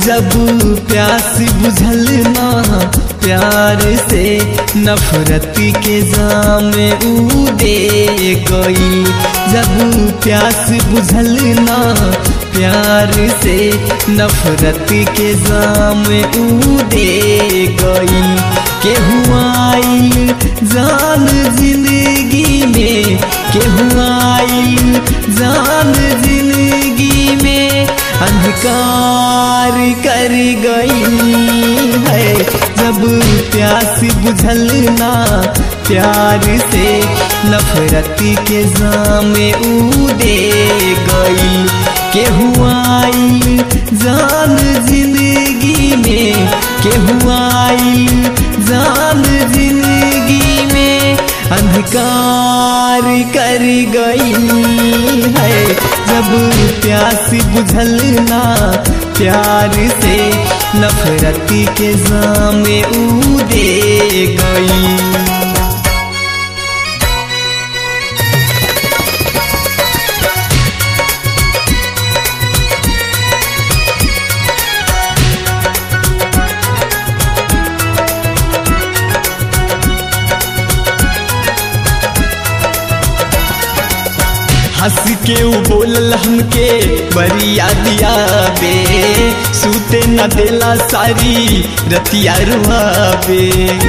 जब प्यास बुझल ना प्यार से नफरत के जाम ऊ दे गई जब प्यास बुझल ना प्यार से नफरत के जाम ऊ दे गई केहुआई जान जिंदगी में केहुआई जान जिंदगी में अंधकार कर गई है जब प्यास बुझल ना प्यार से नफरत के जाम ऊ दे गई केहुआई जान जिंदगी में केहुआई जान जिंदगी में अंधकार कर गई है जब प्यास बुझल ना प्यार से नफरत के जाम ऊ दे गई हंस के उ बोलल हमके बरिया दिया बे सूते न देला सारी रतिया रुआबे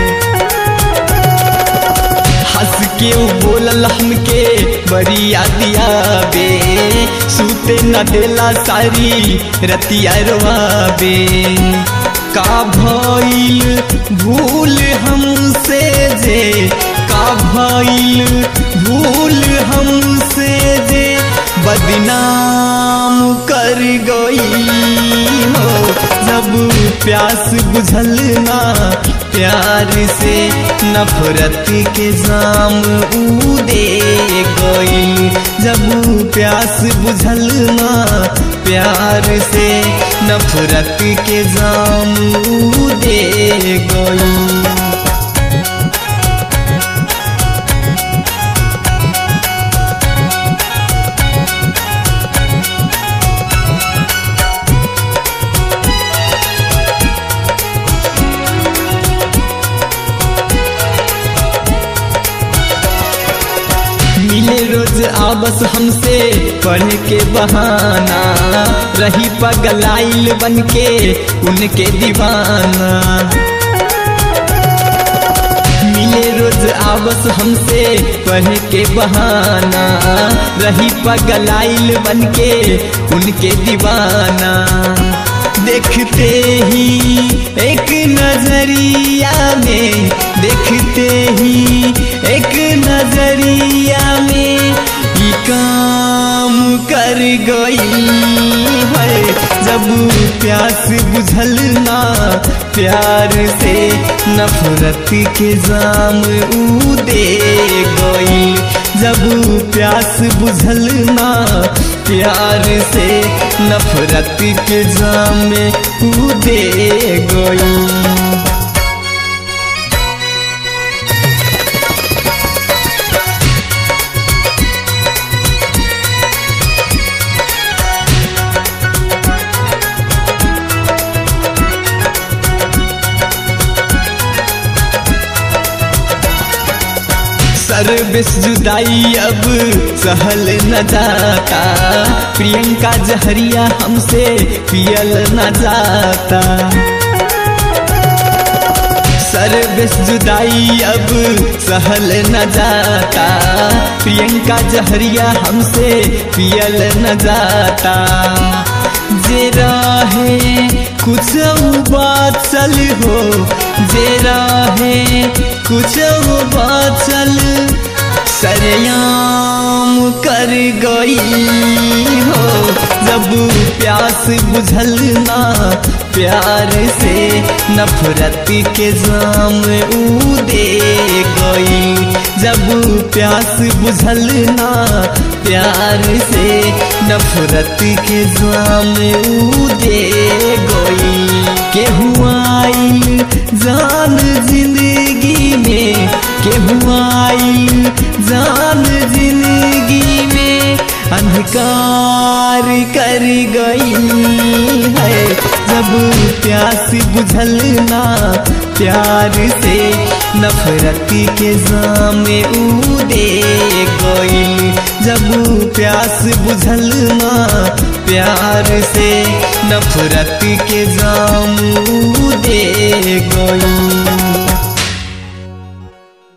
हंस के उ बोलल हमके बरिया दिया बे सूते न देला सारी रतिया रुआबे का भइल भूल हमसे जे का भइल भूल हमसे जे बदनाम कर गई हो जब प्यास बुझल ना प्यार से नफरत के जाम ऊ दे गई जब प्यास बुझल ना प्यार से नफरत के जाम ऊ दे गई मिले रोज आबस हमसे पढ़ के बहाना रही पगलाइल बन के उनके दीवाना मिले रोज आबस हमसे पढ़ के बहाना रही पगलाइल बन के उनके दीवाना देखते ही एक नजरिया में देखते ही एक नजरिया में ये काम कर गई है जब प्यास बुझल ना प्यार से नफरत के जाम ऊ दे गई जब प्यास बुझल ना प्यार से नफरत के जाम में ऊ दे गई सर्विस जुदाई अब सहल न जाता प्रियंका जहरिया हमसे पियल न जाता सर्विस जुदाई अब सहल न जाता प्रियंका जहरिया हमसे पियल न जाता जे राहे कुछ बात चल हो जे राहे कुछ बात चल सरयाम कर गई हो जब प्यास बुझल ना प्यार से नफरत के जाम ऊ दे गई जब प्यास बुझल ना प्यार से नफरत के जाम ऊ दे गई केहुआई जान जिंदगी में केहुआई जान जिंदगी में इनकार कर गई है जब प्यास बुझल ना प्यार से नफरत के जामे उदे गई जब प्यास बुझल ना प्यार से नफरत के जाम दे गई